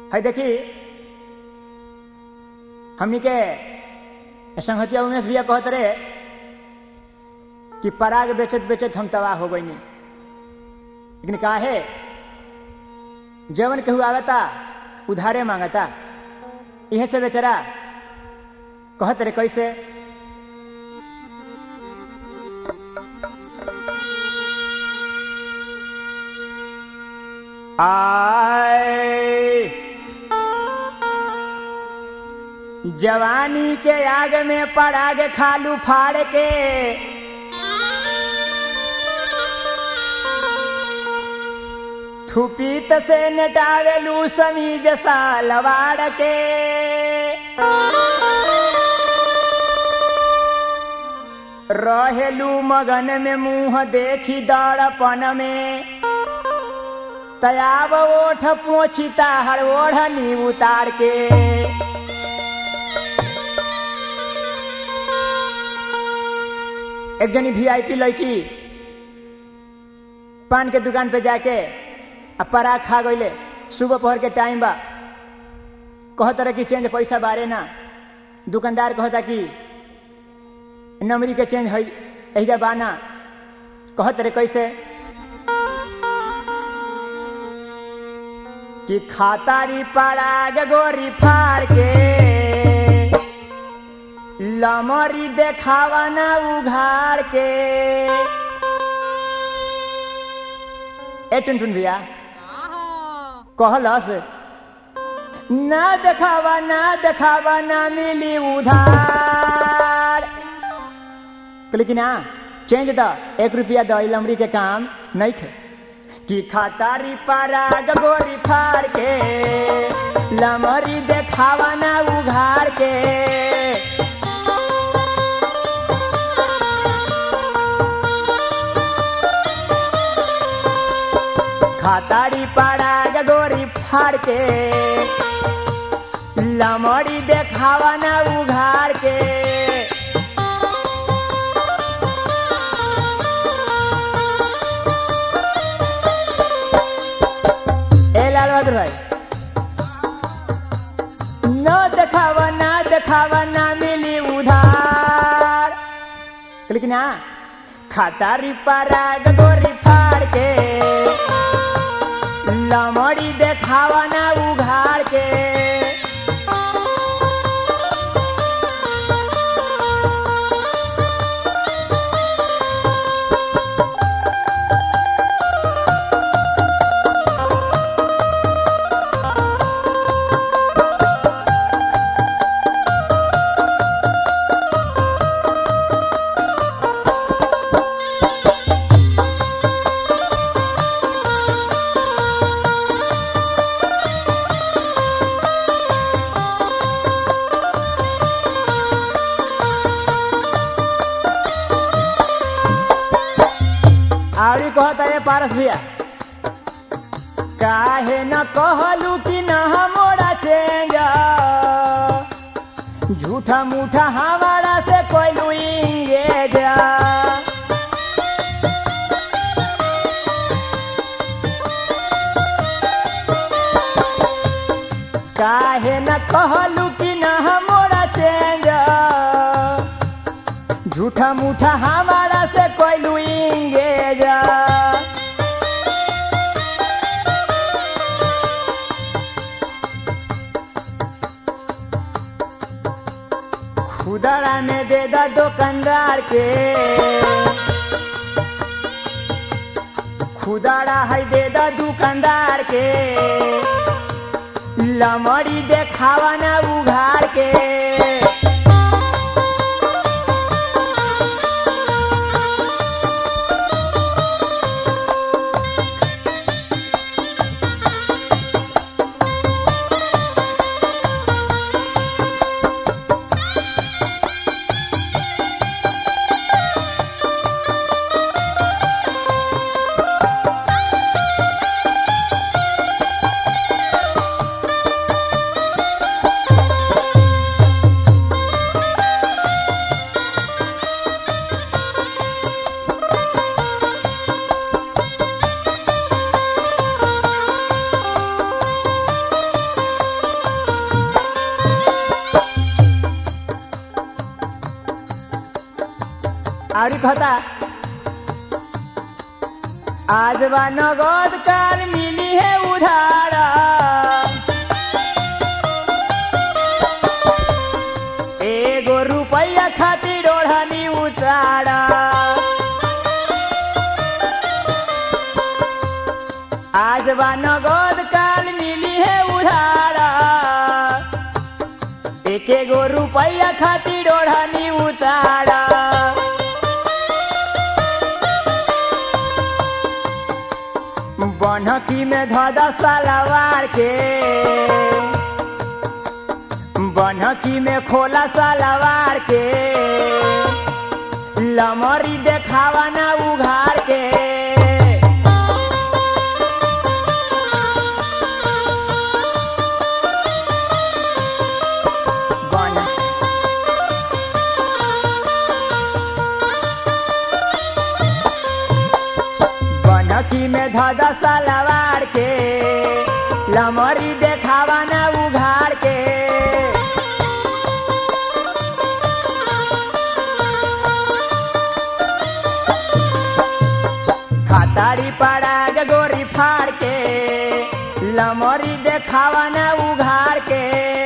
है देखी हमनी के संहतिया उमेश भैया कहत रहे कि पराग बेचत बेचत हम तबाह हो गई लेकिन का है जवन केहू आवता उधारे मांगता इहे से बेचारा कहत रहे कैसे आए जवानी के आग में पराग खालू फाड़ के थुपीत से नटावेलू समीज सालवाड़ के रहेलू मगन में मुंह देखी दड़पन में तयाब ओठ पोछिता हर ओढ़नी उतार के एक जनी वीआईपी लड़की पान के दुकान पे जाके आ पराग खा गईले सुबह पहर के टाइम बा कहत रहे कि चेंज पैसा बारे ना दुकानदार कहता कि नमरी के चेंज है एहिजा बाना कहत रहे कैसे कि खातारी पराग गोरी फाड़ के लमरी देखावा ना उघाड़ के ए टुनटुन भैया कहलस ना देखावा ना देखावा ना मिली उधार लेकिन हाँ चेंज द एक रुपया द लमरी के काम नहीं थे कि खातारी पराग गोरी फाड़ के लमरी देखावा ना उघाड़ के खातारी पराग गोरी फाड़ के लमड़ी देखावा ना उघाड़ के ए लाल बहादुर भाई न देखावा ना देखावा ना मिली उधार लेकिन हाँ खातारी पराग गोरी फाड़ के लमड़ी देखावा ना उघाड़ के आवड़ी कहता है पारस भैया काहे न कहलू कि न मोड़ा चेंज झूठा मूठा हमारा से कोई इंगेज काहे न कहलू कि न मोड़ा चेंज झूठा मूठा हमारा से कोई इंगेज खुदरा में दे दा दुकानदार के खुदरा है दे दा दुकानदार के लमड़ी देखावा ना उघाड़ के और कहता आज बा नगद काल मिली है उधार एगो रुपया खातिर ओढ़नी उतार आज बा नगद काल मिली है उधार एक एगो रुपया खातिर ओढ़नी उतार बनकी में धदा सलवार के बनकी में खोला सलवार के लमरी देखावा ना उघार के बन बनकी में धदा सलवार के लमरी देखावा ना उघार के खातारी पड़ा गोरी फाड़ के लमरी देखावा ना उघार के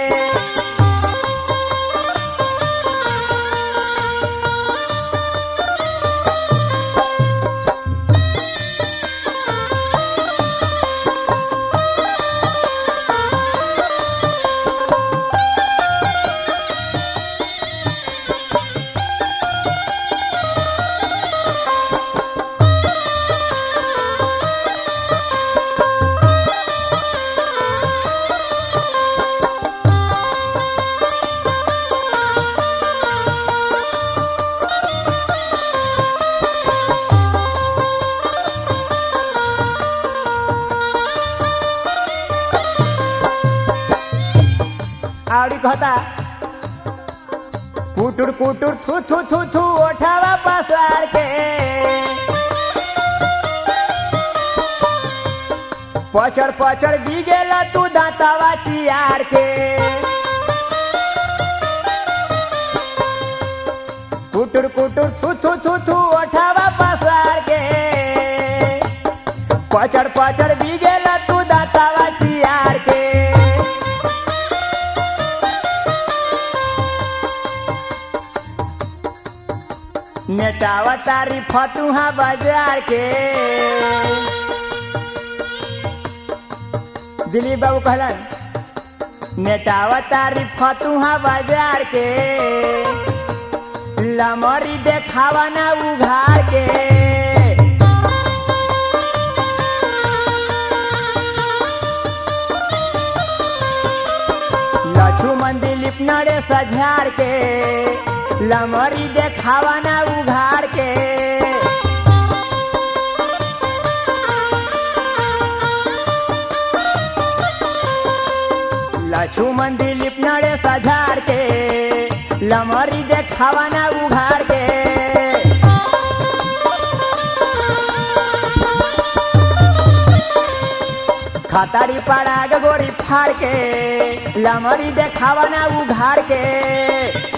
आवड़ी कहता कुटुर कुटुर थू थू थू थू ओठावा पसार के पचड़ पचड़ बिगेला तू दांतावा चियार के कुटुर कुटुर थू थू थू थू ओठावा पसार के पचड़ पचड़ बिगेला तू दांतावा चियार के नेटावा तारी फतुहा बाजार के दिलीप बाबू कहलन नेटावा तारी फतुहा बाजार के लमरी देखावा ना उघार के लक्ष्मण दिलीप नरे सझार के लमरी देखावा ना उघार के लक्ष्मण दिलीप नरे सझार के लमरी देखावा ना उघार के खतारी पड़ा गोरी फाड़ के लमरी देखावा ना उघार के